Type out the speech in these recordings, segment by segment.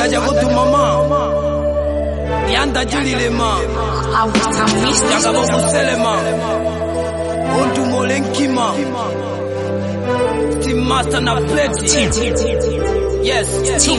Adaja kutu mama Yanda julilema Jaga bongo selema Ontu molenkima Team Master na pleti Yes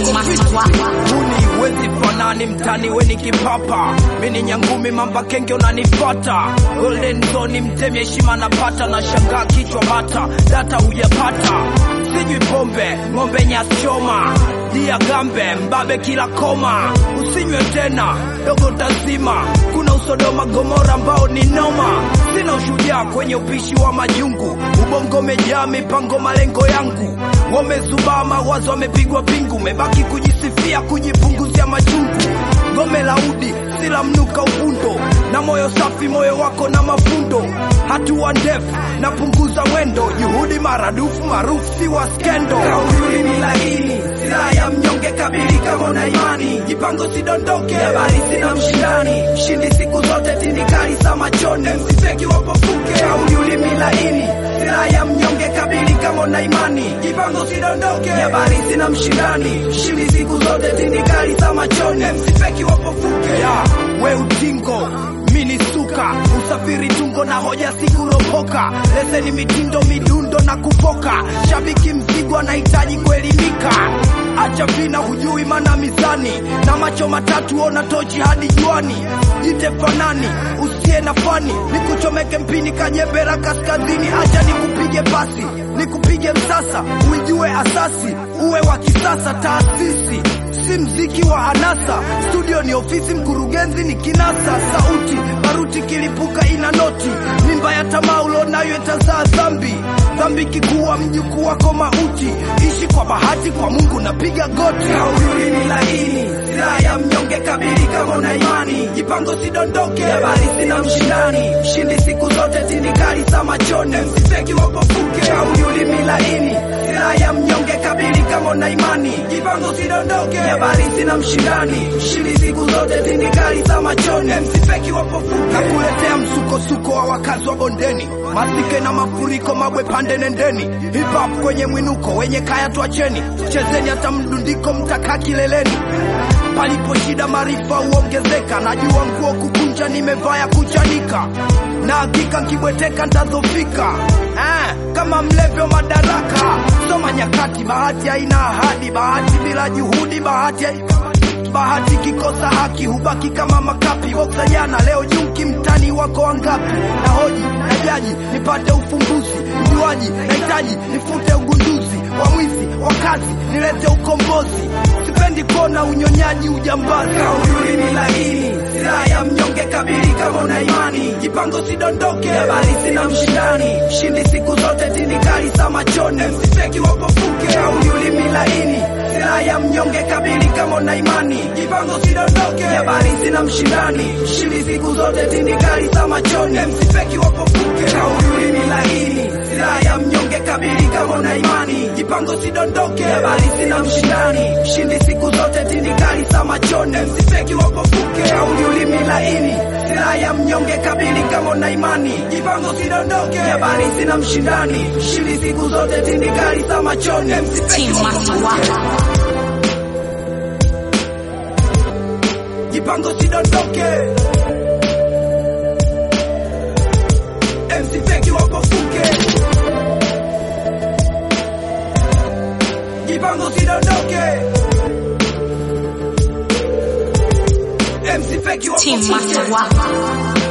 Huni wezi fanani mtani weni kipapa Mini nyangumi mamba kenge unanipata Golden zone mtemi heshima napata na shangaa kichwa bata Data hujapata Sinywi pombe ng'ombe nyasi choma Dia gambe mbabe kila koma Usinywe tena dogo tazima Kuna usodoma gomora ambao ni noma Sina ushujaa kwenye upishi wa majungu Ubongo mejaa mipango malengo yangu Wamezubaa mawazo wamepigwa pingu Mebaki kujisifia kujipunguzia majungu Gome la udi sila mnuka uvundo na moyo safi moyo wako na mafundo hatua ndefu napunguza mwendo juhudi maradufu maarufu si wa skendo kauli ni laini silaha ya mnyonge kabili kama una imani jipango sidondoke habari sina mshindani mshindi siku zote tindikali za machoni msifeki wapofuke kauli ulimi laini silaha ya mnyonge kabili kama una imani jipango sidondoke habari sina mshindani mshindi siku zote tindikali za machoni msifeki wapofuke ya we utingo mini suka usafiri tungo na hoja sikuropoka leseni mitindo midundo na kufoka shabiki mzigo anahitaji kuelimika acha vina hujui mana mizani na macho matatu ona tochi hadi juani jite fanani usiye na fani nikuchomeke mpini kajembera kaskazini acha nikupige pasi nikupige msasa uijue asasi uwe wa kisasa taasisi si mziki wa anasa studio ni ofisi mkurugenzi ni kinasa sauti baruti kilipuka ina noti mimba ya tamaa ulonayo itazaa dhambi dhambi kikuwa mjukuu wako mauti ishi kwa bahati kwa mungu napiga goti kauli ni laini silaha ya mnyonge kabili kama una imani jipango sidondoke habari sina mshindani mshindi siku zote tindikali za machoni msifeki wapofuke kauli ulimi laini silaha ya mnyonge kabili kama una imani jipango sidondoke habari sina mshindani mshindi siku zote tindikali za machoni msifeki wapofuke nakuletea msukosuko wa wakazi wa bondeni masike na mafuriko mabwe pande nendeni hip hop kwenye mwinuko wenye kaya twacheni chezeni hata mdundiko mtakaa kileleni palipo shida maarifa huongezeka najua nguo kukunja nimevaa ya kuchanika na hakika nkibweteka ntadhofika eh, kama mlevyo madaraka soma nyakati bahati haina ahadi bahati bila juhudi bahati bahati kikosa haki hubaki kama makapi boksa jana leo junki mtani wako wangapi na hoji na jaji nipate ufumbuzi mjuaji nahitaji nifute ugunduzi wa mwizi wa kazi nilete ukombozi sipendi kuona unyonyaji ujambazi kauli ni laini silaha ya mnyonge kabili kama una imani jipango sidondoke habari sina mshindani mshindi siku zote tindikali za machoni msifeki wapofuke kauli ulimi laini silaha ya mnyonge kabili kama una imani jipango sidondoke habari sina mshindani mshindi siku zote tindikali za machoni msifeki wapofuke kauli ulimi laini silaha ya mnyonge kabili kama una imani jipango sidondoke habari sina mshindani mshindi siku zote tindikali za machoni msifeki wapofuke kauli ulimi laini silaha ya mnyonge kabili kama una imani jipango sidondoke habari sina mshindani mshindi siku zote tindikali za machoni msifeki wapofuke jipango sidondoke MC Feki wapofuke jipango sidondoke MC Feki Team wapofuke Master Waka.